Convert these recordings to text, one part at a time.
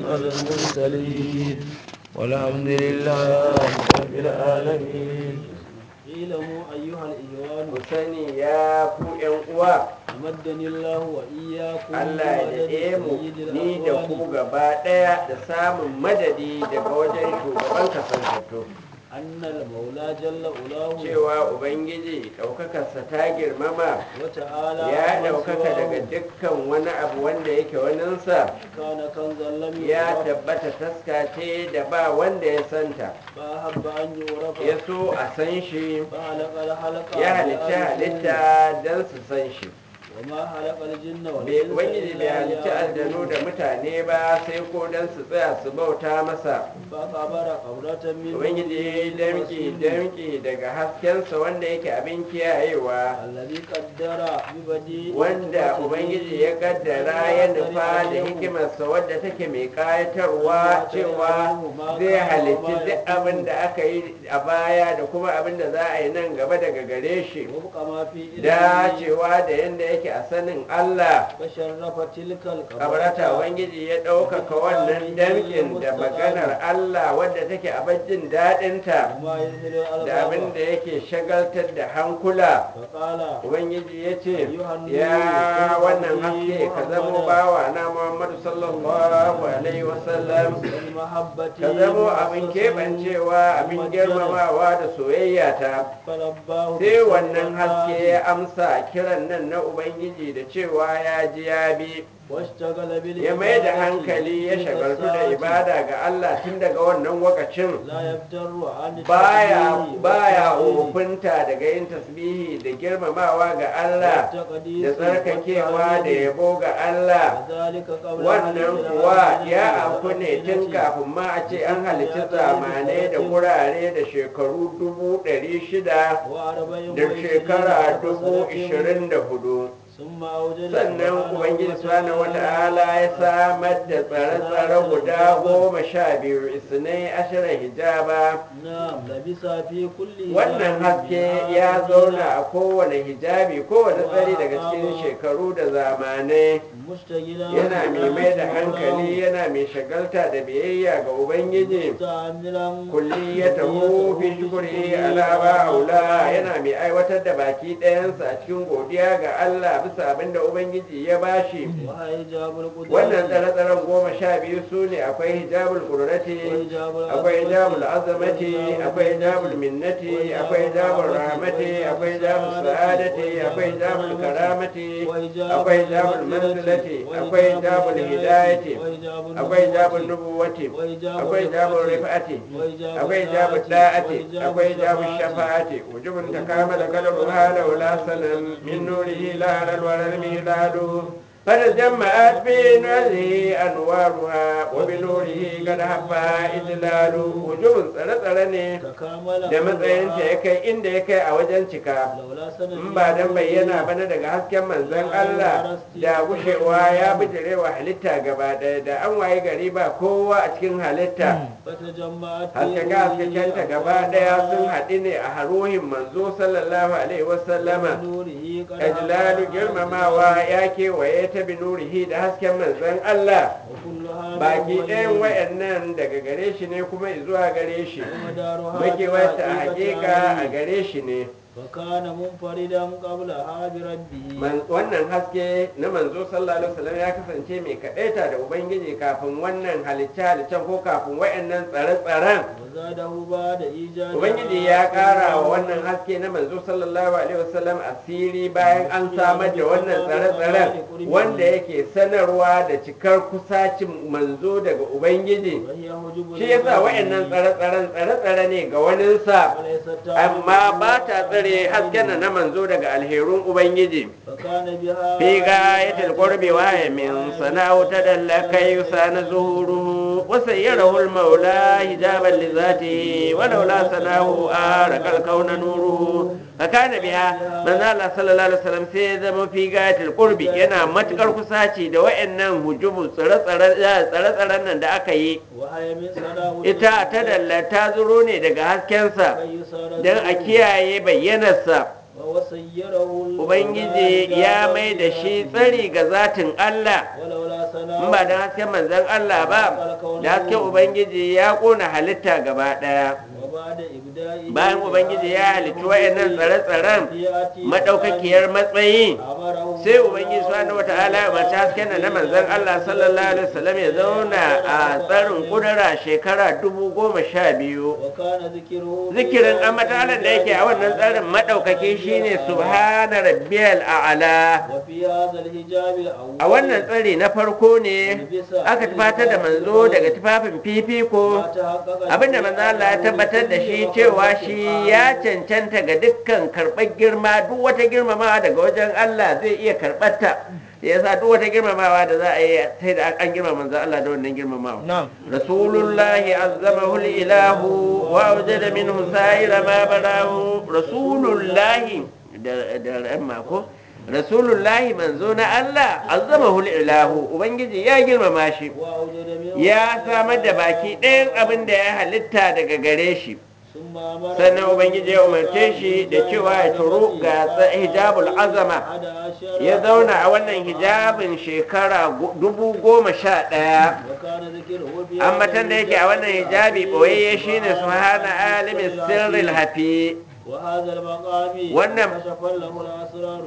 على المرسلين والحمد لله رب العالمين اعلموا أيها الإخوان ku sani ya ku yan uwa أمدني الله وإياكم Allah ya بمدد daɗe mu سيد ni da ku الأقوال gaba ɗaya da samun madadi daga wajen shugaban kasantattu أن المولى جل أولاه cewa ubangiji ɗaukakarsa ta girmama وتعالى ya عما ɗaukaka سواه daga dukkan wani abu wanda yake waninsa كان كنزا لم ya يعرف tabbata taska ce da ba wanda ya santa فأحب أن يعرف ya so a san shi فخلق الحلقة ya halitta بألف halitta don su san shi وما خلق الجن Bai- والإنس ubangiji bai إلا halitta aljanu da ليعبدون mutane ba sai ko don su tsaya su bauta masa فخبر قبرة من ubangiji نوره damki ورسوله damki daga haskensa wanda yake abin kiyayewa الذي قدر ببديع wanda ubangiji ya kaddara ya nufa da hikimarsa wadda take mai kayatarwa cewa zai halitti duk abin da aka yi a baya da kuma abin da za a yi nan gaba daga gare shi وفق ما في علمه dacewa da yadda yake a sanin Allah فشرف تلك kabarata ubangiji ya ɗaukaka wannan damkin da maganar Allah wadda take a bajin daɗinta وما يذهل da abin الألباب da yake shagaltar da hankula فقال ubangiji ya ce ya wannan haske ka zamo bawa na muhammadu sallallahu alaihi wasallam والمحبة ka zamo abin keɓancewa abin girmamawa da soyayya ta فلباه sai wannan haske ya amsa kiran nan na ubangiji da cewa ya ji ya bi واشتغل بالعبادة ya mai da hankali ya تلك shagaltu da الساعة. ibada ga Allah tun daga wannan wakacin لا يفتر عن baya التسبيح baya والتهليل ofinta daga yin tasbihi da girmamawa ga Allah والتقديس da tsarkakewa da والتعليل. yabo ga Allah وذلك قبل wannan خلق kuwa العالمين ya auku ne tun والأمكنة. kafin ma a ce an halicci zamanai da gurare da shekaru dubu ɗari shida وأربعين da وعشرين shekara ألف dubu سنة. ishirin da hudu ثم أوجد sannan سبحانه ubangiji subhanahu وتعالى wata'ala ya samar da tsare-tsare guda goma sha biyu isnai ashirin hijaba نعم لبس في كل wannan حجاب haske من ya هذه zauna a kowane hijabi kowane tsari daga cikin shekaru da zamanai مشتغلا yana mai mai da hankali yana mai shagalta da biyayya ga ubangiji مستعملا kulli ya taho fi shukuri ala ba aula yana mai aiwatar da baki ɗayansa a cikin godiya ga Allah bisa abin da ubangiji ya bashi وحجاب القدرة wannan tsare-tsaren goma sha biyu su ne akwai hijabul qudurati وحجاب akwai hijabul العظمة azamati akwai hijabul minnati akwai hijabul rahmati akwai hijabul sa'adati akwai hijabul karamati akwai hijabul manzilati akwai hijabul hidayati akwai hijabul nubuwati akwai hijabul rifati akwai hijabul da'ati akwai hijabul shafa'ati wujubun takamala qadru hala wala sanan min nurihi la halal wa lam miladu فتجمعت في نوره أنوارها وبنوره قد حبها إدلال وجوب tsare-tsare ne تكامل da matsayinta ya kai inda ya kai a wajen cika لولا سنة in ba dan bayyana bana daga hasken manzon Allah da gushewa ya bijire wa halitta gaba ɗaya da an waye gari ba kowa a cikin halitta فتجمعت في haskaka haskakenta gaba ɗaya sun haɗu ne a haruhin manzo sallallahu alaihi wasallama نوره قد ajlalu girmamawa ya kewaye ta binurihi da hasken manzon Allah وكلها baki من ɗayan ولي. wayannan daga gare shi ne kuma zuwa gare shi ومدارها makewarta a بحقيقة hakika a عليه. gare shi ne فكان منفردا قبلها بربه Man- wannan haske na manzo sallallahu alaihi wasallam ya kasance mai kadaita da ubangiji kafin wannan halicce halicen ko kafin wayannan tsare-tsaren وزاده بعد إيجاد ubangiji ya kara wa wannan haske na manzo sallallahu alaihi wasallam asiri bayan an samar da wannan tsare-tsaren wanda yake sanarwa da cikar kusacin manzo daga ubangiji وهي حجب shi yasa wayannan tsare-tsaren tsare-tsare ne ga waninsa وليست amma ba ta tsare hasken na manzo daga alherun ubangiji فكان بها في غاية القرب وهي من صنعه تدلك يسان ظهوره وسيره المولى حجابا لذاته ولولا صنعه آرك الكون نوره فكان بها من الله صلى الله عليه وسلم سيزم في غاية القرب yana matukar kusaci da wayannan hujubu tsare-tsaren nan da aka yi وهي من صنعه ita ta dallata zuro ne daga haskensa كي يسار don a kiyaye bayyanarsa وسيره Ubangiji ya mai da shi tsari ga zatin Allah ولولا صنعه in ba don hasken manzon Allah ba da hasken ubangiji ya kona halitta gaba daya وبعد إبدائه bayan ubangiji ya halitta wayannan tsare-tsaren madaukakiyar matsayi أمره sai ubangiji subhanahu wataala ya umarci hasken nan na manzon Allah sallallahu alaihi wasallam ya zauna a tsarin kudura shekara dubu goma sha biyu وكان ذكره zikirin amatalan da yake a wannan tsarin madaukaki shine subhana rabbiyal a'la وفي هذا الحجاب الأول a wannan tsari na farko ne aka tufatar da manzo daga tufafin fifiko ما تحقق abinda manzo Allah ya tabbatar da shi cewa shi ya cancanta ga dukkan karɓar girma duk wata girmamawa daga wajen Allah zai iya karɓar ta yasa duk wata girmamawa da za a yi sai da an girmama manzo Allah da wannan girmamawa نعم rasulullahi azzamahu ilahu wa awjada minhu sa'ira ma barahu rasulullahi da da ramma ko rasulullahi manzo na Allah azzamahu ilahu ubangiji ya girmama shi وأوجد منه ya samar da baki ɗayan abin da ya halitta daga gare shi ثم أمره sannan ubangiji ya umarce shi da cewa ya turu ga tsa- hijabul azama أحد عشر ya zauna a wannan hijabin shekara gu- dubu goma sha ɗaya وكان ذكره في ambatan da yake a wannan hijabi ɓoyayye shine subhana alimin sirril hafi وهذا المقام wannan- كشف له الأسرار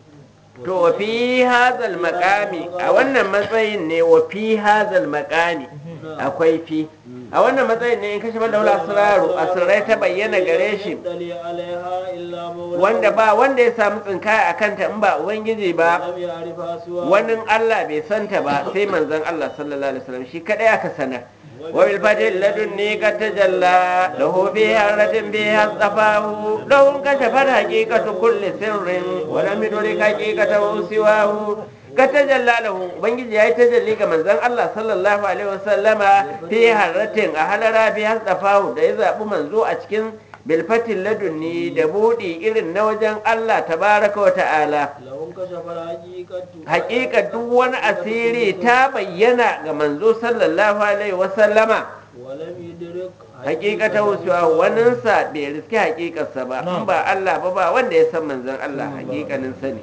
to wa fi hazal makami a wannan matsayin ne wa fi hazal makami akwai fi a wannan matsayin ne in kashe balla wala asraru asrai ta bayyana gare shi يطلع عليها إلا مولى wanda ba wanda ya samu tsinkaya a kanta in ba ubangiji ba لم يعرفها سوى wani Allah bai santa ba sai manzon Allah sallallahu alaihi wasallam shi kadai aka sanar wa bil fadil ladunni ka tajalla lahu fi haratin bi hasafahu lahu kashafa haqiqatu kulli sirrin wa lam yudrik haqiqatahu siwahu ka tajalla lahu ubangiji yayi tajalli ga manzon Allah sallallahu alaihi wasallama fi haratin a halara bi hasafahu da ya zabi manzo a cikin bilfatin ladunni da buɗi irin na wajen Allah tabaraka wa ta'ala لهم كشف الحقيقة hakika duk wani asiri ta bayyana ga manzo sallallahu alaihi wasallama ولم يدرك hakikata wucewa waninsa bai riski hakikarsa ba in ba Allah ba ba wanda ya san manzon Allah hakikanin sani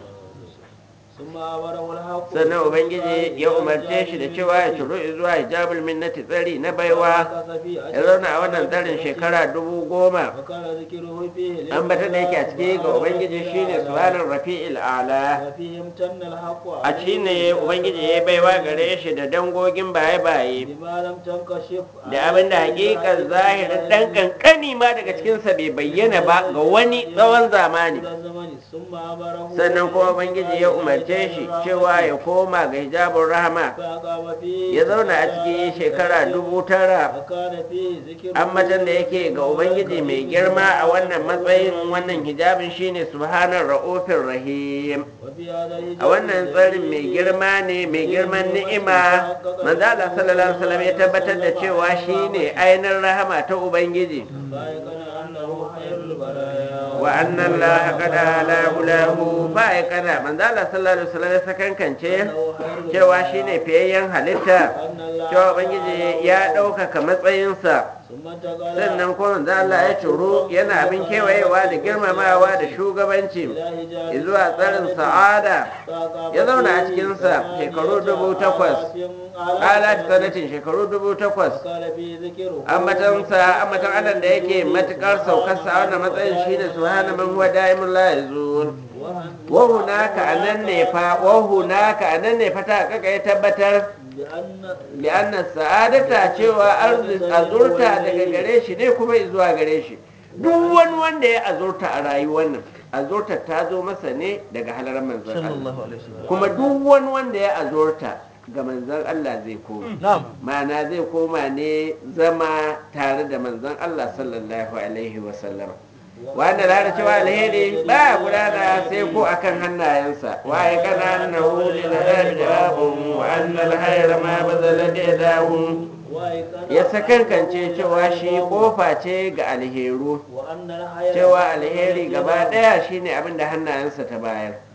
ثم أمره الحق sannan ubangiji ya umarce shi da cewa ya ciro zuwa hijabul minnati tsari na baiwa ya zauna a wannan tsarin shekara dubu goma وكان ذكره فيه ambata da yake a ciki ga ubangiji shine subhanar rafi'il ala وفيه امتن الحق a ci ne ubangiji ya baiwa gare shi da dangogin baye-baye بما لم تنكشف da abin da hakikar zahirin dan kankani ma daga cikinsa bai bayyana ba ga wani tsawon zamani إلى الزمن ثم أمره sannan kuma ubangiji ya umarce shi cewa ya koma ga hijabun rahama فأقام فيه ya zauna a cikin shekara dubu tara وكان فيه ذكر ambatan da yake ga ubangiji mai girma a wannan matsayin wannan hijabin shine subhanar ra'ufin rahim وفي هذا الحجاب a wannan tsarin mai girma ne mai girman ni'ima manzo Allah sallallahu alaihi wasallam ya tabbatar da cewa shine ainihin rahama ta ubangiji فأيقن أنه خير البرايا wa anna Allah qad ala ulahu fa ya kana manzo Allah sallallahu alaihi wasallam ya sakankance cewa shine fiyayyen halitta cewa ubangiji ya ɗaukaka matsayinsa ثم انتقل sannan kuma manzo Allah ya ciro yana abin kewayewa da girmamawa da shugabanci إلى حجاب zuwa tsarin sa'ada فأقام ya zauna a فيه cikinsa shekaru dubu takwas على alat sanatin shekaru dubu takwas وقال فيه ذكره ambatansa ambatan Allah da yake matukar saukarsa a wannan matsayin shine subhana man huwa daimul la yazul وهن wa hunaka anan ne fa wa hunaka anan ne fa ta kaka ya tabbatar لأن bi anna sa'adata cewa arzik azurta daga gare shi ne kuma zuwa gare shi duk wani wanda ya azurta a rayuwar nan azurta ta zo masa ne daga halarar manzon Allah sallallahu alaihi wasallam kuma duk wani wanda ya azurta ga manzon Allah zai koma na'am ma'ana zai koma ne zama tare da manzon Allah sallallahu alaihi wasallam wanda da cewa alheri ba gudana sai ko akan hannayensa waye kana annahu lil hadi jawabun wa anna al hayra ma bazala dahu وأيقن ya sakankance cewa shi kofa ce ga alheru وأن الحياة cewa alheri gaba daya shine abin da hannayensa ta bayar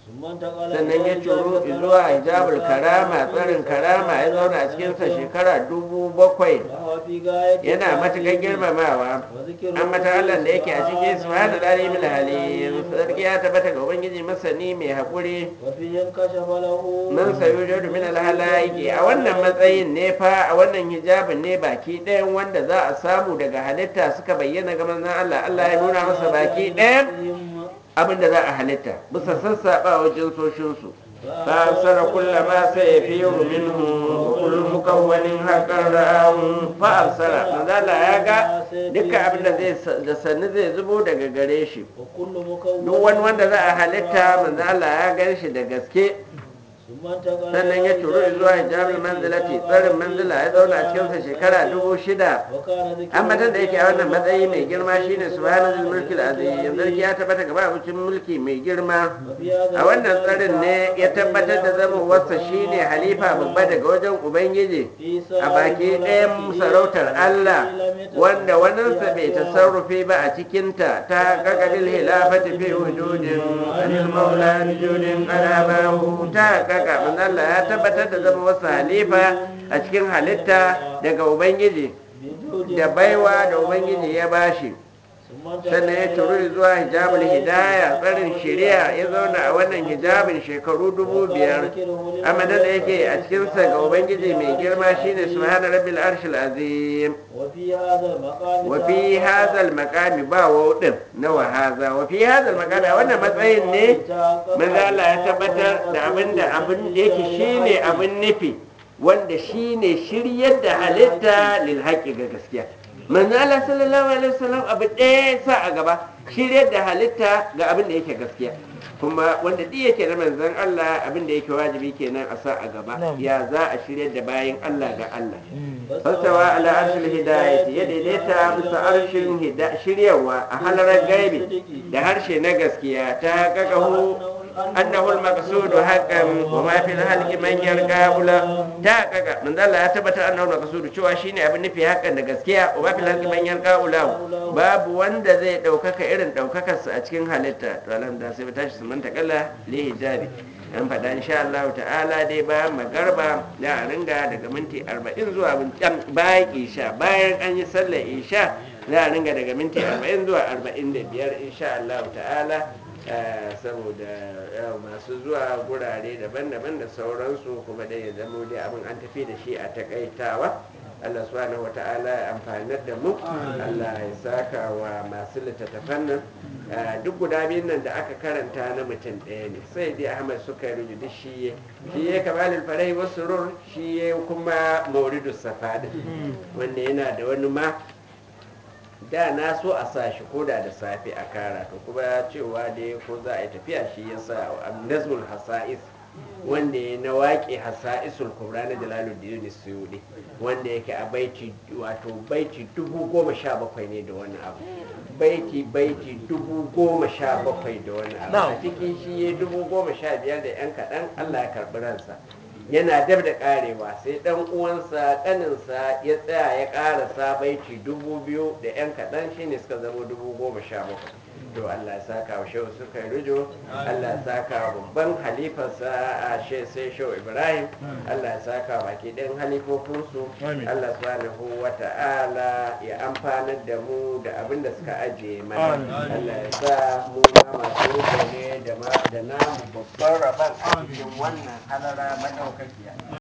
ثم انتقل sannan ya إلى ciro حجاب zuwa الكرامة hijabul karama tsarin karama ya zauna a cikinsa shekara dubu bakwai وهو في غاية yana matuƙar التعظيم girmamawa وذكر an mata Allah da yake a cikin subhanahu alimul halim sarki ya tabbata ga ubangiji masani mai haƙuri وفيه انكشف له man sayu jadu min alhalaiki a wannan matsayin ne fa a wannan hijabin ne baki ɗayan wanda za a samu daga halitta suka bayyana ga manzon Allah Allah ya nuna masa baki ɗayan abin da za a halitta bisa sassaɓa wajen soshinsu فأبصر كل ما سيفير منه وكل مكون حقا رآه فأبصر من ذا ya ga dukkan abin da zai da sannu zai zubo daga gare shi وكل مكون duk wani wanda za a halitta manzo Allah ya gan shi da gaske ثم انتقل sannan ya turo zuwa hijabul manzilati tsarin manzila ya zauna a cikinsa shekara dubu shida وكان ذكر ambatan da yake a wannan matsayi mai girma shine subhanal mulkil azim yanzu ya tabbata gaba abincin mulki mai girma وفي هذا a wannan tsarin ne ya tabbatar da zamowarsa shine halifa babba daga wajen ubangiji a baki ɗayan sarautar Allah wanda waninsa bai tasarrufi ba a cikinta ta kakabil hilafati fi wujudin anil maula bijudin alabahu ta kaka manzo Allah ya tabbatar da zamowarsa halifa a cikin halitta daga ubangiji بوجود da baiwa da ubangiji ya bashi ثم انتقل sannan ya turu zuwa hijabul hidaya tsarin shari'a ya zauna a wannan hijabin shekaru dubu biyar amadan da yake a cikinsa ga ubangiji mai girma shine subhana rabbil arshil azim وفي هذا المقام wa fi hazal maqami ba wawdin na wa haza wa fi hazal maqami a wannan matsayin ne manzo Allah ya tabbatar da abin da abin da yake shine abin nufi wanda shine shiryar da halitta lil haqqi ga gaskiya manzo Allah sallallahu alaihi wasallam abu ɗaya ya sa a gaba shiryar da halitta ga abin da yake gaskiya kuma wanda duk yake na manzon Allah abin da yake wajibi kenan a sa a gaba ya za a shiryar da bayin Allah ga Allah fasawa ala arshil hidayati ya daidaita bisa arshin hida- shiryawa a halarar gaibi da harshe na gaskiya ta kakahu annahu al-maqsud haqqan wa ma fil halqi man yarqa ula ta kaka manzo Allah ya tabbata annahu al-maqsud cewa shine abin nufi haqqan da gaskiya wa ma fil halqi man yarqa ula babu wanda zai daukaka irin daukakar sa a cikin halitta to alhamdulillah sai tashi su manta kalla li hijabi an faɗa insha Allah ta'ala dai bayan magarba da a ringa daga minti 40 zuwa bayan isha bayan an yi sallar isha za a ringa daga minti 40 zuwa 45 insha Allah ta'ala saboda masu zuwa gurare daban-daban da sauransu kuma dai ya zamo dai abin an tafi da shi a takaitawa Allah subhanahu wa ta'ala ya amfanar da mu Allah ya saka wa masu littattafan nan duk guda biyun nan da aka karanta na mutum ɗaya ne sai dai Ahmad suka yi duk shi ya shi ya kamalul farai wasu rur shi ya kuma mauridu safada wanda yana da wani ma da na so a sa shi koda da safe a kara to kuma cewa dai ko za a yi tafiya shi ya sa nazmul hasa'is wanda ya na waƙe hasa'isul kubra na jalaluddin suyudi wanda yake a baiti wato baiti dubu goma sha bakwai ne da wani abu baiti baiti dubu goma sha bakwai da wani abu a cikin shi ya dubu goma sha biyar da yan kaɗan allah ya karɓi ransa yana dab da karewa sai dan uwansa kaninsa ya tsaya ya karasa baiti dubu biyu da yan kaɗan shine suka zama dubu goma sha bakwai to Allah ya saka wa shehu suka yi rujo Allah ya saka wa babban halifarsa a she sai shehu Ibrahim Allah ya saka wa baki ɗayan halifofinsu Allah subhanahu wa ta'ala ya amfanar da mu da abin da suka ajiye mana Allah ya sa mu ma masu ne da namu babban rabon a cikin wannan halara madaukakiya